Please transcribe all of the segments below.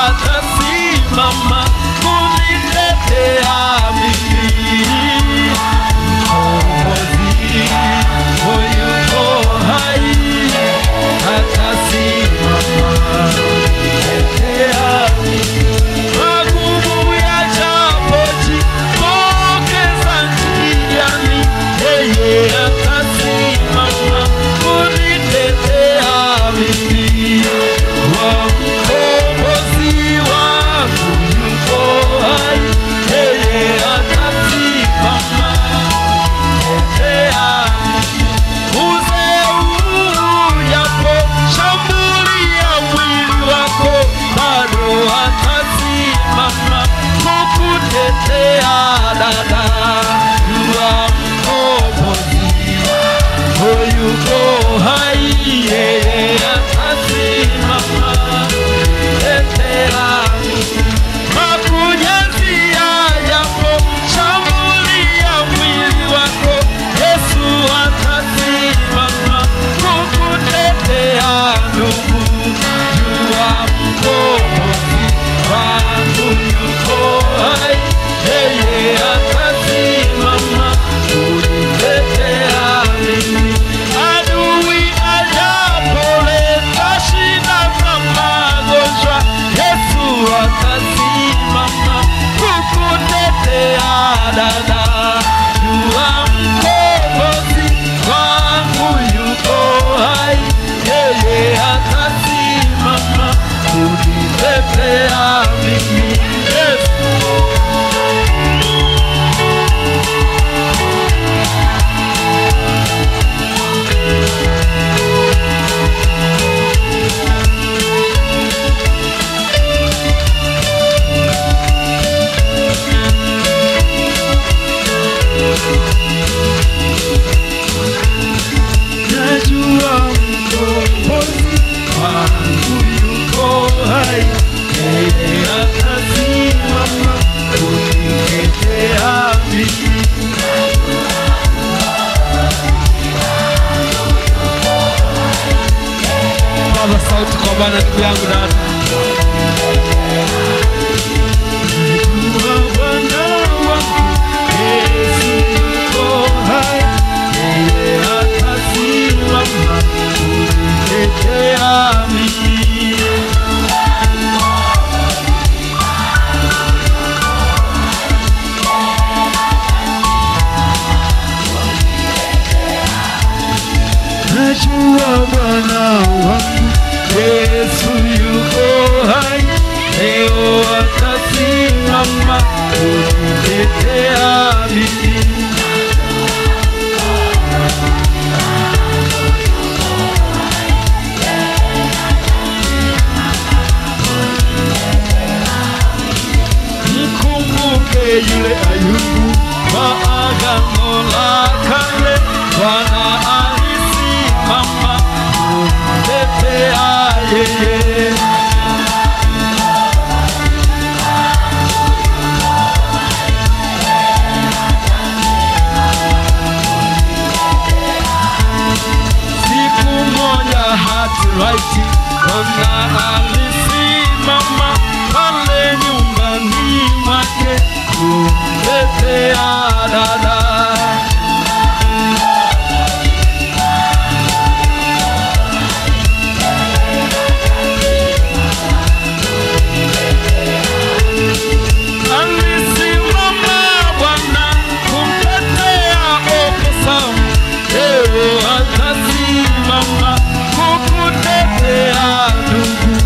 atasimama kunitetea mimi. Mkombozi yuko hai, atasimama kunitetea magumu yajapojitokeza njiani, yeye atasimama kunitetea mimi. Wa mkombozi wangu yuko hai, yeye atasimama kunitetea Uzee ujaposhambulia mwili wako, bado atasimama kukutetea dada. Jua mkombozi yuko hai, yeye atasimama kutetea makunyazia yapo shambulia mwili wako, Yesu atasimama kukutetea ndugu. Jua mkombozi wangu yuko hai, yeye atasimama kunitetea mimi. Adui ajapoleta shida na magonjwa, Yesu atasimama kukutetea dada. Jua mkombozi wangu yuko hai, yeye atasimama kunitetea mimi. Yesu najua mkombozi wangu yuko hai, yeye atasimama kunitetea mimi. Paza sauti kwa Bwana, ndugu yangu dada. Najua Bwana wangu Yesu yuko hai, yeye atasimama kunitetea mimi. Najua Bwana wangu Yesu yuko hai, leo atasimama kunitetea mimi. Mkumbuke yule Ayubu wa agano la kale, Bwana alisimama kumtetea yeye. Siku moja Hatiraiti Bwana alisimama pale nyumbani mwake kumtetea dada. Alisimama Bwana kumtetea Okosamu, leo atasimama kukutetea ndugu.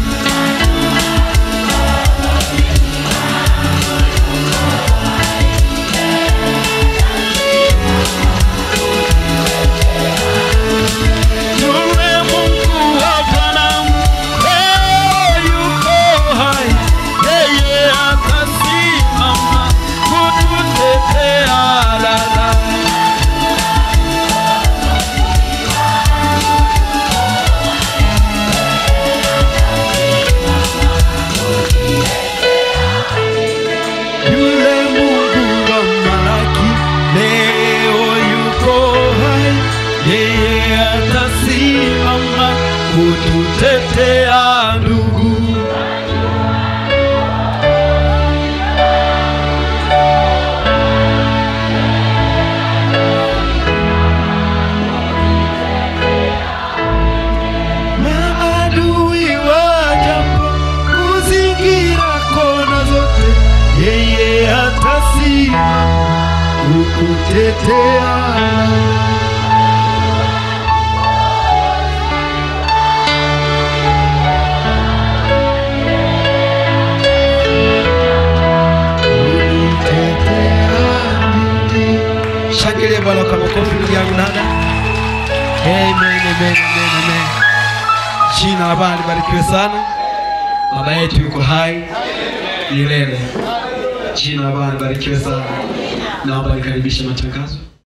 Yule Mungu wa Abrahamu leo yuko hai, yeye atasimama kututetea dada. Yule Mungu wa Malaki leo yuko hai, yeye atasimama kututetea ndugu. unitetea Shangilia Bwana kwa makofi ndugu yangu dada. Amen, amen, amen, amen. Jina la Bwana libarikiwe sana. Baba yetu yuko hai milele. Jina la Bwana libarikiwe sana. Naomba nikaribishe matangazo.